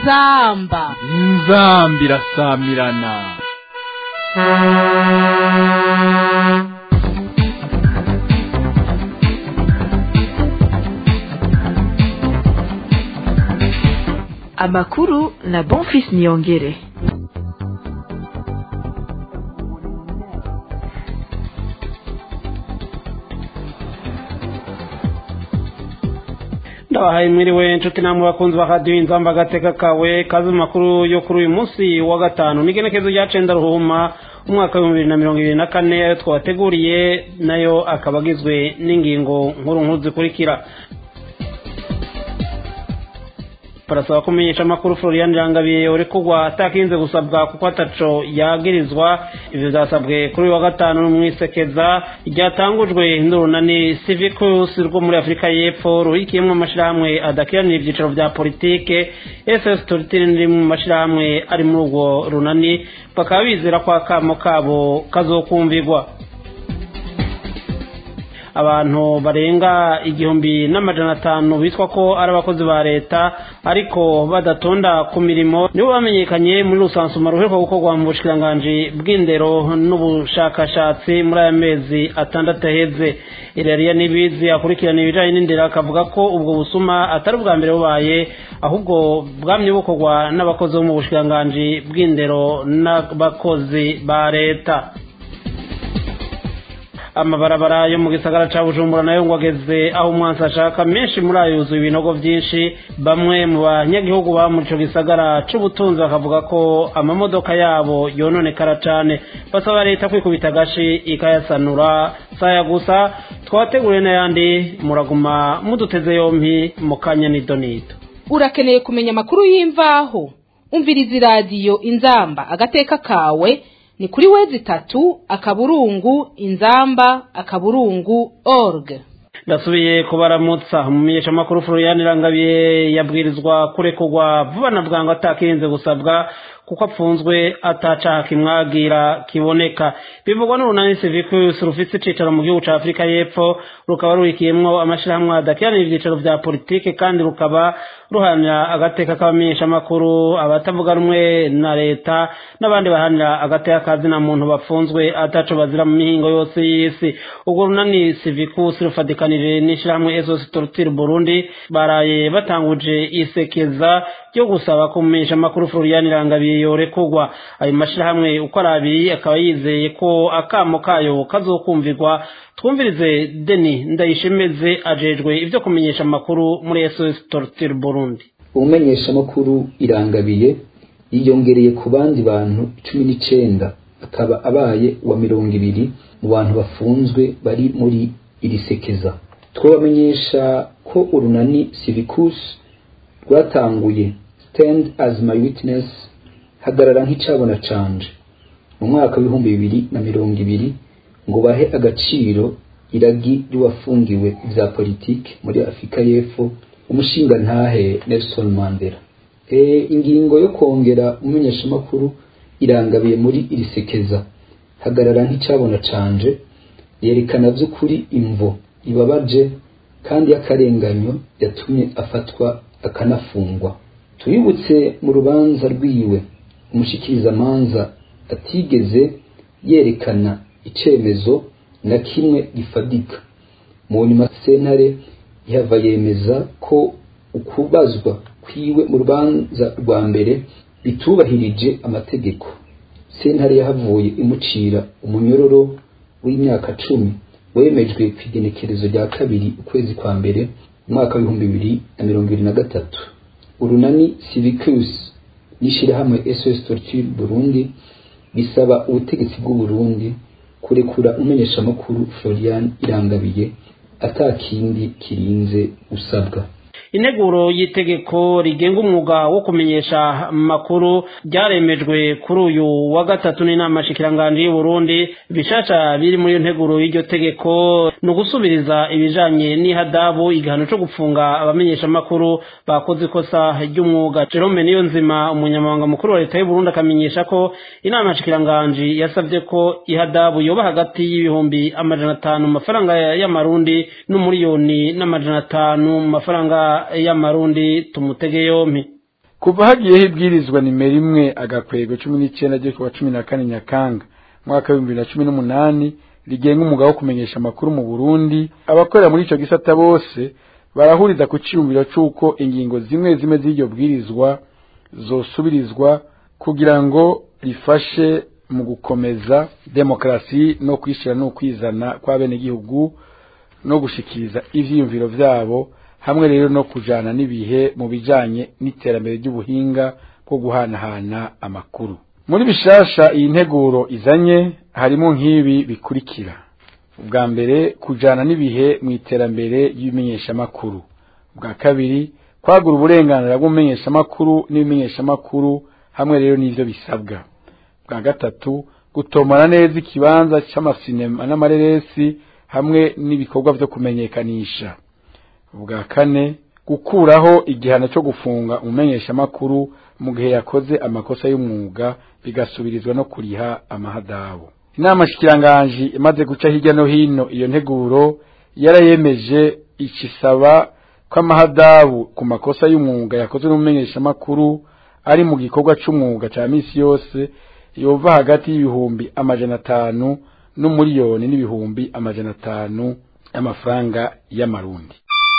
inzamba inzamba irasamirana amakuru na bonfis niyongere ndabahaye mwiriwe inshuti namwe bakunzi ba radiyo inzamba agateka kawe kazi mu makuru yo kuri uyu munsi wa gatanu n'igenekezo rya cenda ruhuma umwaka w'ibihumbi bibiri na mirongo ibiri na kane ayo twabateguriye nayo akaba agizwe n'ingingo nkuru nkuru zikurikira barasaba kumenyesha amakuru florian irangabiye uri kugwa atakinze gusabwa kuko ataco yagirizwa ivyo vyasabwe kuri uyu wa gatanu mwisekeza ryatangujwe n'urunani civicus rwo muri afurika y'epfo ruhikiyemwo amashirahamwe adakiranira ivyicaro vya politike ss toritini riri mu mashirahamwe ari muri urwo runani bakaba bizera ko akamo kabo kazokumvirwa abantu barenga igihumbi n'amajana atanu bitwa ko ari abakozi ba leta ariko badatonda ku mirimo nibo bamenyekanye muri rusansuma ruheruka gukorwa mu bushikiranganji bw'indero n'ubushakashatsi muri aya mezi atandatu aheze irariya n'ibizi akurikirana ibijanye n'indero akavuga ko ubwo busuma atari ubwa mbere bubaye ahubwo bwamye bukorwa n'abakozi bo mu bushikiranganji bw'indero n'abakozi ba leta amabarabara yo mu gisagara ca bujumbura nayo ngo ageze aho umwansi ashaka menshi muri ayo yuzuye ibinogo vyinshi bamwe mu banyagihugu ba muri ico gisagara c'ubutunzi bakavuga ko amamodoka yabo yononekara cane basaba leta kwikubita agashi ikayasanura saya gusa twateguriye n'ayandi muraguma muduteze yompi mu kanya nidonito urakeneye kumenya amakuru y'imvaho umviriza iradiyo inzamba agateka kawe ni kuri wezi itatu akaburungu inzamba akaburungu org ndasubiye kubaramutsa umumenyeshamakuru florian irangabiye yabwirizwa kurekurwa vuba na bwangu atakirinze gusabwa kuko apfunzwe atacaha kimwagira kiboneka bivugwa n'urunani civicus rufise icicaro mu gihugu ca afurika y'epfo rukaba rurikiyemwo amashirahamwe adakiranira ivyicaro vya politike kandi rukaba ruharanira agateka k'abamenyeshamakuru abatavuga rumwe na leta n'abandi baharanira agateka kazina muntu bafunzwe ataco bazira mu mihingo yose y'isi urwo runani civicus rufadikanije n'ishirahamwe esos torture burundi baraye batanguje isekeza ryo gusaba ko umumenyeshamakuru florian irangabiye yorekurwa ayo mashirahamwe uko ari abiri akaba yizeye ko akamo kayo kazokumvirwa twumvirize deni ndayishemeze ajejwe ivyo kumenyesha amakuru muri sos torture burundi umumenyeshamakuru irangabiye yiyongereye ku bandi bantu cumi n'icenda akaba abaye wa mirongo ibiri mu bantu bafunzwe bari muri iri sekeza twabamenyesha ko urunani civicus rwatanguye stand as my witness hagarara nk'icabona canje mu mwaka w'ibihumbi bibiri na mirongo ibiri ngo bahe agaciro iragi ry'uwafungiwe vya politike muri afurika y'epfo umushinga ntahe nelson mandela e, ingingo yo kongera umumenyeshamakuru irangabiye muri iri sekeza hagarara nk'icabona canje yerekana vy'ukuri imvo ibabaje kandi y'akarenganyo yatumye afatwa akanafungwa tubibutse mu rubanza rwiwe umushikirizamanza atigeze yerekana icemezo na kimwe gifadika mu nyuma sentare yava yemeza ko ukubazwa kwiwe mu rubanza rwa mbere bitubahirije amategeko sentare yahavuye imucira umunyororo w'imyaka cumi wemejwe ku igenekerezo rya kabiri ukwezi kwa mbere umwaka w'ibihumbi bibiri na mirongo ibiri na gatatu urunani civicus n'ishirahamwe sos torture burundi bisaba ubutegetsi bw'uburundi kurekura umumenyeshamakuru florian irangabiye atakindi kirinze usabwa integuro y'itegeko rigenga umwuga wo kumenyesha amakuru ryaremejwe kuri uyu wa gatatu n'inama shikiranganji y'uburundi bishasha biri muri iyo nteguro y'iryo tegeko ni ugusubiriza ibijanye n'ihadabu igihano co gupfunga abamenyesha amakuru bakoze ikosa ry'umwuga jerome niyo nzima umunyamabanga mukuru wa leta y'uburundi akamenyesha ko inama shikiranganji yasavye ko ihadabu yoba hagati y'ibihumbi amajana atanu mu mafaranga y'amarundi n'umuriyoni n'amajana atanu mu mafaranga y'amarundi tumutege yompi kuva hagiyeho ibwirizwa nimero imwe agakwego cumi n'icyenda ryo kuwa cumi na kane nyakanga mwaka w'ibihumbi bibiri na cumi n'umunani rigenga umugabo wo kumenyesha amakuru mu burundi abakorera muri ico gisata bose barahuriza ku ciyumviro c'uko ingingo zimwe zimwe z'iryo bwirizwa zosubirizwa kugira ngo rifashe mu gukomeza demokarasi no kwishira no kwizana kw'abenegihugu no gushikiriza ivyiyumviro vyabo hamwe rero no kujana n'ibihe mu bijanye n'iterambere ry'ubuhinga bwo guhanahana amakuru muri bishasha iyi nteguro izanye harimo nk'ibi bikurikira ubwa mbere kujana n'ibihe mu iterambere ry'ibimenyeshamakuru ubwa kabiri kwagura uburenganzira bw'umumenyeshamakuru n'ibimenyeshamakuru hamwe rero n'ivyo bisabwa bwa gatatu gutomora neza ikibanza c'amasinema n'amareresi hamwe n'ibikorwa vyo kumenyekanisha ubwa kane gukuraho igihano cyo gufunga umumenyeshamakuru mu gihe yakoze amakosa y'umwuga bigasubirizwa no kuriha amahadabu inama shikiranganji imaze guca hirya no hino iyo nteguro yarayemeje ikisaba ko amahadabu ku makosa y'umwuga yakozwe n'umumenyeshamakuru ari mu gikorwa c'umwuga ca misi yose yova hagati y'ibihumbi amajana atanu n'umuriyoni n'ibihumbi amajana atanu y'amafaranga y'amarundi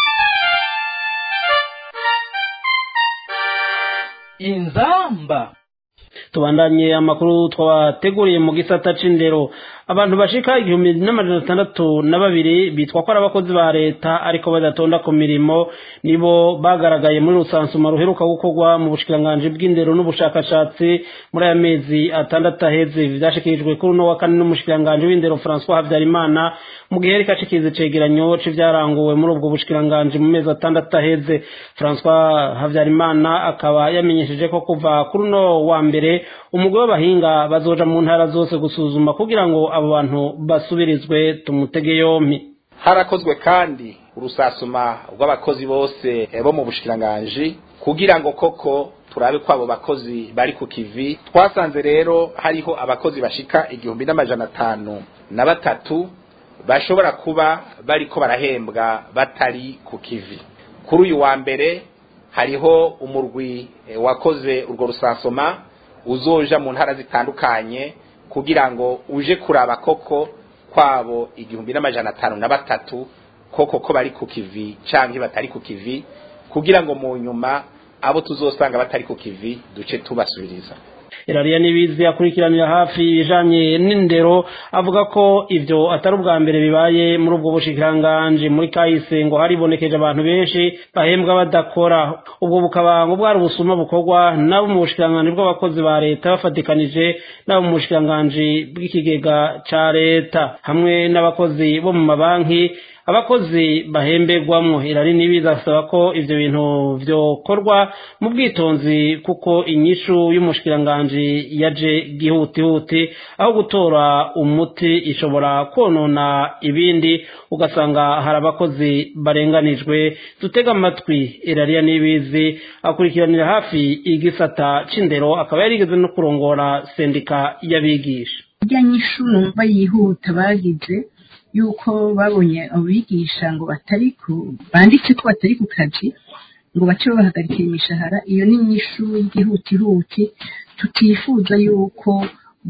inzamba tubandanye amakuru twabateguriye mu gisata c'indero abantu bashika igihumbi n'amajana atandatu na babiri bitwa ko ari abakozi ba leta ariko badatonda ku mirimo nibo bagaragaye muri rusansuma ruheruka gukorwa mu bushikiranganji bw'indero n'ubushakashatsi muri aya mezi atandatu aheze vyashikirijwe kuri uno wa kane n'umushikiranganji w'indero François Habyarimana mu gihe yariko ashikiriza icegeranyo c'ivyaranguwe muri ubwo bushikiranganji mu mezi atandatu aheze François Habyarimana akaba yamenyesheje ko kuva kuri uno wa mbere umugwi w'abahinga bazoja mu ntara zose gusuzuma kugira ngo abo bantu basubirizwe tumutege yompi harakozwe kandi urusasuma rw'abakozi bose bo mu bushikiranganji kugira ngo koko turabe ko abo bakozi bari ku kivi twasanze rero hariho abakozi bashika igihumbi n'amajana atanu na batatu bashobora kuba bariko barahembwa batari ku kivi kuri uyu wa mbere hariho umurwi wakoze urwo rusasoma uzoja mu ntara zitandukanye kugira ngo uje kuraba koko kwabo igihumbi n'amajana atanu na batatu koko ko bari ku kivi canke batari ku kivi kugira ngo mu nyuma abo tuzosanga batari ku kivi duce tubasubiriza irariya nibizi akurikiranira hafi ibijanye n'indero avuga ko ivyo atari ubwa mbere bibaye muri ubwo bushikiranganji muri kahise ngo haribonekeje abantu benshi bahembwa badakora ubwo bukaba ngo bwari ubusuma bukorwa nabo mu bushikiranganji bw'abakozi ba leta bafatikanije nabo mu bushikiranganji bw'ikigega ca leta hamwe n'abakozi bo mu mabanki abakozi bahemberwamwo irari nibiza asaba ko ivyo bintu vyokorwa mu bwitonzi kuko inyishu y'umushikiranganji yaje gihutihuti aho gutora umuti ishobora konona ibindi ugasanga hari abakozi barenganijwe dutega amatwi irariya nibizi akurikiranira hafi igisata c'indero akaba yarigeze no kurongora sendika y'abigisha irya nyishu numva yihuta bagize yuko babonye abigisha ngo batari ku banditse ko batari ku kazi ngo bace babahagarikira imishahara iyo ni inyishu y'igihutihuti tutifuza yuko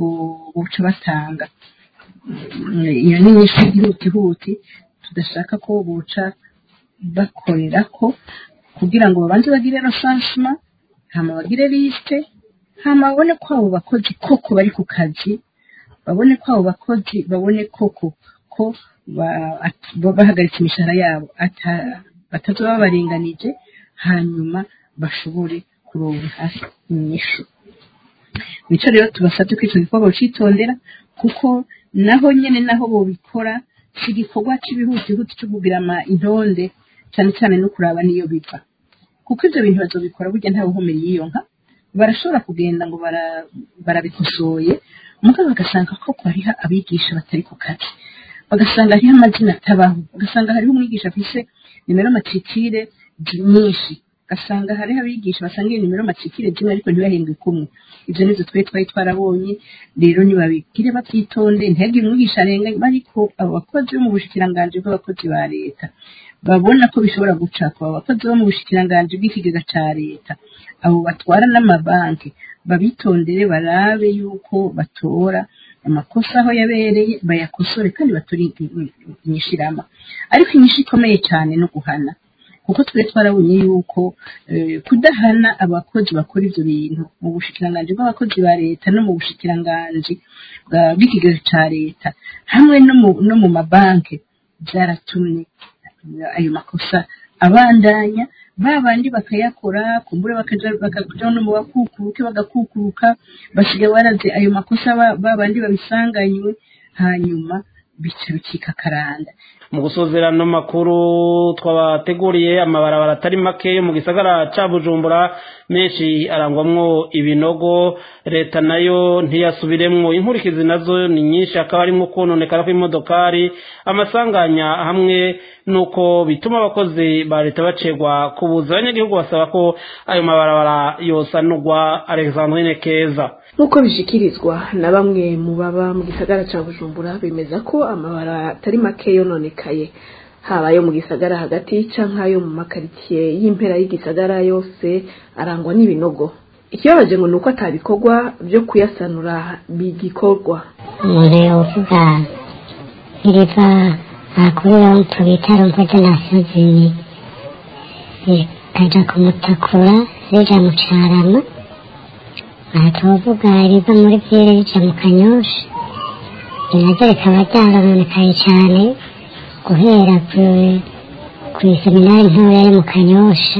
buca batanga iyo ni inyishu y'igihutihuti tudashaka ko buca bakorera ko kugira ngo babanze bagire rosansima hama bagire lisite hama babone ko abo bakozi koko bari ku kazi babone ko abo bakozi babone koko ko bahagaritse imishahara yabo batazoba babarenganije hanyuma bashobore kuronka hafi inyishu nico rero tubasabye ko ico gikorwa bocitondera kuko naho nyene naho bobikora si igikorwa c'ibihutihuti co kugira ama intonde cane cane no kuraba niyo biva kuko ivyo bintu bazobikora burya nta buhomeri yiyonka barashobora kugenda ngo barabikosoye mugabo bagasanga ko hariho abigisha batari ku kazi bagasanga hariho amazina atabaho bagasanga hariho umwigisha afise nimero matrikire nyinshi ugasanga hariho abigisha basanga iyo nimero matrikire zimwe ariko ntibahembwe kumwe ivyo nivyo twari twari twarabonye rero nibabigire bavyitonde ntihagire umwigisha arenga ariko abo bakozi bo mu bushikiranganji bw'abakozi ba leta babona ko bishobora gucakwa abakozi bo mu bushikiranganji bw'ikigega ca leta abo batwara n'amabanki babitondere barabe yuko batora amakosa aho yabereye bayakosore kandi batore inyishirama ariko inyishu ikomeye cyane no guhana kuko twe twarabonye yuko kudahana abakozi bakora ivyo bintu mu bushikiranganji bw'abakozi ba leta no mu bushikiranganji bw'ikigega ca leta hamwe no mu mabanki byaratumye ayo makosa abandanya babandi bakayakora kumbure bakaja bakaja no mu bakukuruke bagakukuruka basiga baraze ayo makosa babandi babisanganywe hanyuma bica bikika karanda mu gusozerano makuru twabateguriye amabarabara atari make yo mu gisagara ca bujumbura menshi arangwamwo ibinogo leta nayo ntiyasubiremwo inkurikizi nazo ni nyinshi akaba arimwo kononekara kw'imodokari amasanganya hamwe nuko bituma abakozi ba leta bacegwa kubuza abanyagihugu basaba ko ayo mabarabara yosanurwa alexandrine keza nk'uko bishikirizwa na bamwe mu baba mu gisagara ca bujumbura bemeza ko amabara atari make yononekaye haba ayo mu gisagara hagati canke ayo mu makaritsiye y'impera y'igisagara yose arangwa n'ibinogo ikibabaje ngo ni uko atabikorwa byo kuyasanura bigikorwa umuntu yovuga iriva ahakorera mu bitaro mpuzanasiyo zibiri rikaja kumutakura rija mu carama aha tuvuga riva muri vyere rija mu kanyosha naryo rikaba ryarononekaye cane guhera kw'iseminari ntoya yo mu kanyosha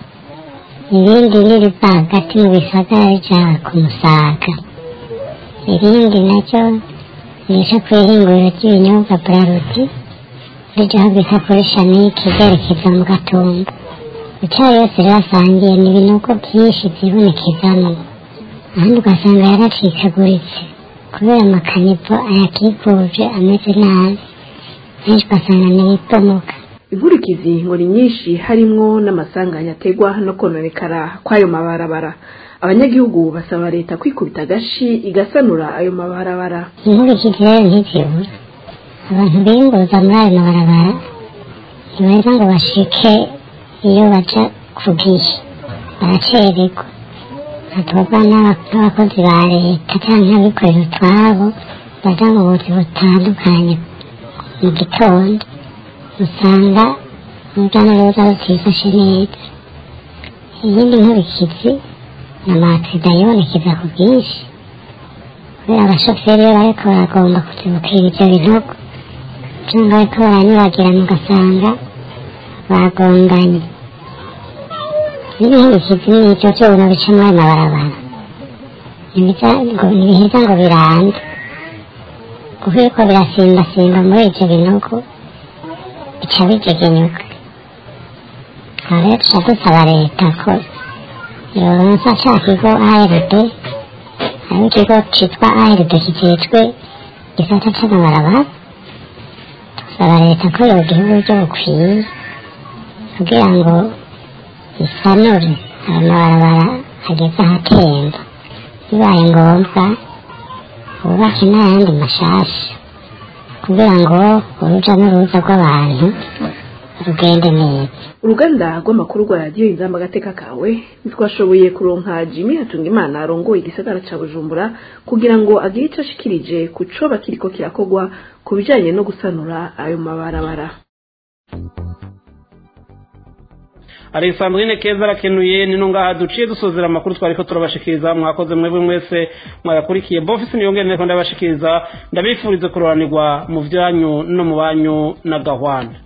irindi ririva hagati mu bisagara rija ku musaga irindi naryo rica kw'ihinguriro ry'ibinyobwa brarudi rija aho bita kuri shaniki ryerekeza mu gatumba icyayi yose rirasangiye ni ibinogo byinshi vyibonekezamwo ahandi ugasanga yaracikaguritse kubera amakanivo ayakikuje ameze nabi henshi ugasanga ntibibomoka inkurikizi ngo ni nyinshi harimwo n'amasanganya ategwa no kononekara kw'ayo mabarabara abanyagihugu basaba leta kwikubita agashi igasanura ayo mabarabara inkurikizi rero ntizibura abantu biyunguruza muri ayo mabarabara ntibaheza ngo bashike iyo baja ku gihe baracererwa hatogwa n'abakozi ba leta canke abikorera utwabo baja mu buzi butandukanye mu gitondo usanga urujya n'uruza rutifashe neza iyindi nkurikizi ni amakida yibonekeza ku bwinshi kubera abashoferi iyo bariko baragomba kuzibukira ivyo binogo canke bariko baranyuragirana ugasanga bagonganye n'ibihindukizi n'ibyo byuma bica muri ayo mabarabara ntibiheza ngo birande kuko biriko birasimbasimba muri ivyo binogo bica bigegenyuka aha rero tuca dusaba leta ko yoronsa ca kigo ard hariho ikigo citwa ard kijejwe gisata c'amabarabara dusaba leta ko yogiha uburyo bukwiye kugira ngo isanure amabarabara ageze ahatemba bibaye ngombwa bubake n'ayandi mashasha kugira ngo uruja n'uruza rw'abantu rugende neza uruganda rw'amakuru rwa radiyo inzamba agateka kawe ntitwashoboye kuronka jimmy hatungimana arongoye igisagara ca bujumbura kugira ngo agire ico ashikirije ku coba kiriko kirakogwa ku bijanye no gusanura ayo mabarabara alexandrine keza arakenuye nino ngaha duciye dusozera amakuru twariko turabashikiriza mwakoze mwebwe mwese mwayakurikiye bofisi niyongere ndiko ndabashikiriza ndabifurize kuroranirwa mu vyanyu no mu banyu na gahwana